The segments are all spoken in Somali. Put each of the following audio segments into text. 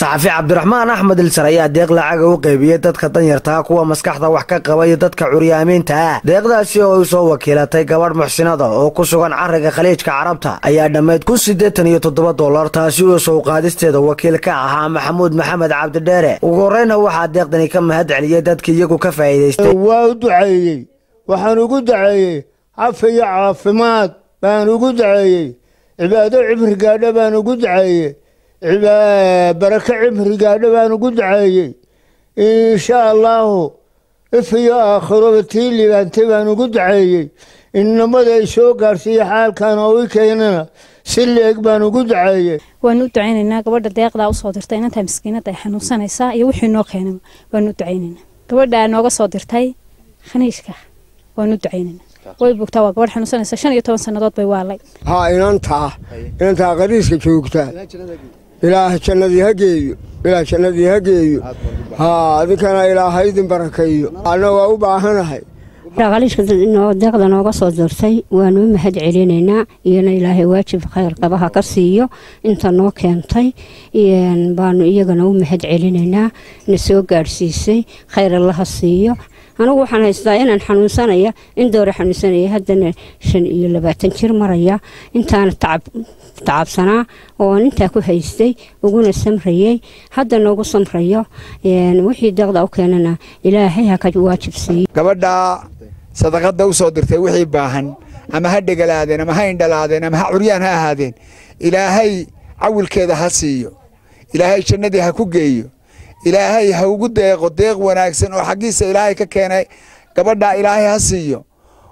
saxafi cabdiraxmaan axmed ilsar ayaa deeq lacaga u qeybiyey dadka danyartaa kuwa maskaxda wax ka qaba iyo dadka curyaamiinta ah deeqdaasi oo ay soo wakiilatay gabadh muxsinada oo ku sugan cariga khaliijka carabta ayaa dhammayd kun siddeetan iyo toddoba dollar taasi oo sow qaadisteeda wakiil ka ahaa maxamuud maxamed cabdidheere ugu horreyna waxaa deeqdani ka mahad celiyey dadkii iyagu ka faa'iidaystay waa u duceeyey waxaan ugu duceeyey cafi iyo caafimaad baan ugu duceeyey cibaado cibri gaadha baan ugu duceeyey barako cibri gaadha baan ugu duceeyey insha allaahu if iyo aakhiroba tii libaantay baan ugu duceeyey innamada ay soo gaarsiiya xaalkan oo i keenana si leeg baan ugu duceeyey waanu u ducaynaynaa gabadha deeqdaa usoo dirtay inantaa maskiinada ay xanuunsanaysaa iyo wixii noo keenay waanu u ducaynaynaa gabadhaa nooga soo dirtay khaniishka waanu u ducaynaynaa way bogtaa waa gabadh xanuunsanaysa shan iyo toban sannadood bay waalay haa inantaa inantaa qariiska joogtaa ilaah jannadii ha geeyo ilaah jannadii ha geeyo haa adinkana ilaah ha idin barakeeyo anna waa u baahanahay khaliishka deeqda nooga soo dirtay waanu u mahad celinaynaa iyona ilaahay waajib khayr qabaha ka siiyo inta noo keentay baanu iyagana u mahad celinaynaa na soo gaadhsiisay khayr allaha siiyo anigu waxaan haystaa inaan xanuunsanaya in doore xanuunsanaya haddana shan iyo labaatan jir maraya intaana tacabsanaa ooan intaa ku haystay uguna samrayey hadda noogu samrayo wixii deeqda u keenana ilaahay ha ka waajib siiyo gabadhaa sadaqada u soo dirtay wixii baahan ama ha dhegalaadeen ama ha indhalaadeen ama ha curyaan ha ahaadeen ilaahay cawilkeeda ha siiyo ilaahay jannadii ha ku geeyo ilaahay ha ugu deeqo deeq wanaagsan oo xaggiisa ilaahay ka keenay gabadhaa ilaahay ha siiyo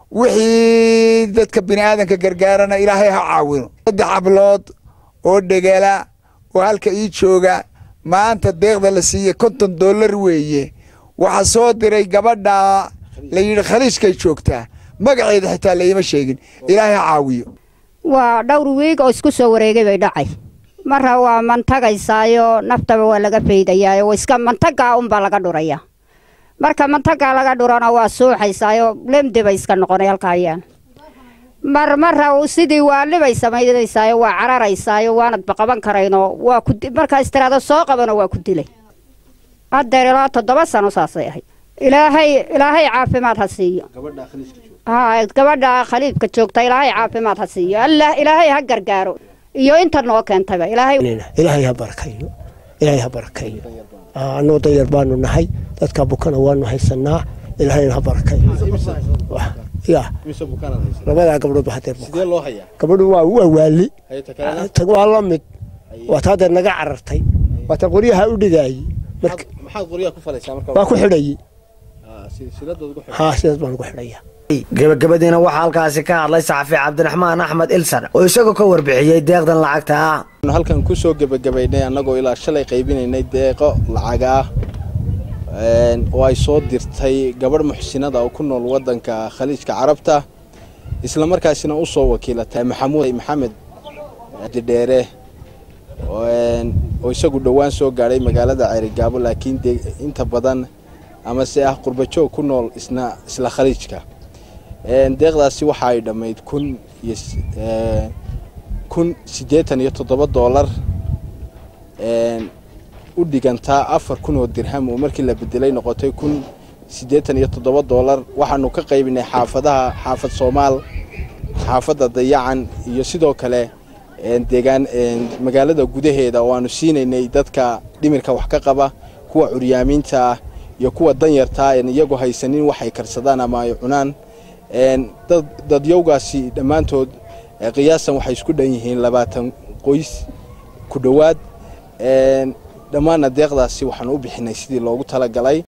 wixii dadka bini aadanka gargaarana ilaahay ha caawino saddex hablood oo dhegala oo halka ii jooga maanta deeqda la siiyey konton dollar weeye waxaa soo diray gabadhaa la yidhi khaliijkay joogtaa magaceeda xitaa laima sheegin ilaahay ha caawiyo waa dhowr wiig oo isku soo wareegay bay dhacay marra waa mantagaysaayo naftaba waa laga faydayaayo iska mantagaa unbaa laga dhuraya marka mantagaa laga dhurana waa suuxaysaayo lemdi bay iska noqonay halkaayaan mar marra sidii waalibay samaynaysayo waa cararaysaayo waanadba qaban karayno waa ku markaa istiraado soo qabano waa ku dilay haddeer ilaa toddoba sano saasay ahayd ilaahay ilaahay caafimaad ha siiyo ha gabadha khaliifka joogta ilaahay caafimaad ha siiyo allah ilaahay ha gargaaro iyo inta noo keentayba ilaahay ilaahay ha barakayo ilaahay ha barakayo annoo dayar baanu nahay dadka bukana waanu haysanaa ilaahayna ha barakayo ya labadaa gabdhood ba hadeer gabadhu waa waa waali tag waa la mid waa taa hadeer naga carartay waa ta qoryaha u dhigaayey waa ku xidhaye haa sidaas baan ugu xidhaya gebagabadiina waxaa halkaasi ka hadlay saxafi cabdiraxmaan axmed ilsar oo isagoo ka warbixiyey deeqdan lacagta ah halkan ku soo gebagabaynay annagoo ilaa shalay qaybinaynay deeqo lacag ah oo ay soo dirtay gabadh muxsinada oo ku nool waddanka khaliijka carabta isla markaasina u soo wakiilatay maxamuud maxamed didheere oo isagu dhowaan soo gaadhay magaalada ceerigaabo laakiin inta badan ama se ah qurbajoog ku nool isna isla khaliijka deeqdaasi waxa ay dhammayd kun iyo kun siddeetan iyo toddoba doolar u dhigantaa afar kun oo dirham oo markii la bedelay noqotay kun siddeetan iyo toddoba doolar waxaanu ka qaybinay xaafadaha xaafad soomaal xaafadda dayacan iyo sidoo kale deegaan magaalada gudaheeda oo aanu siinaynay dadka dhimirka wax ka qaba kuwa curyaamiinta ah iyo kuwa danyartaa en iyagoo haysanin waxay karsadaan ama ay cunaan dadyowgaasi dhammaantood qiyaasan waxay isku dhan yihiin labaatan qoys ku dhowaad dhammaanna deeqdaasi waxaanu u bixinay sidii loogu talagalay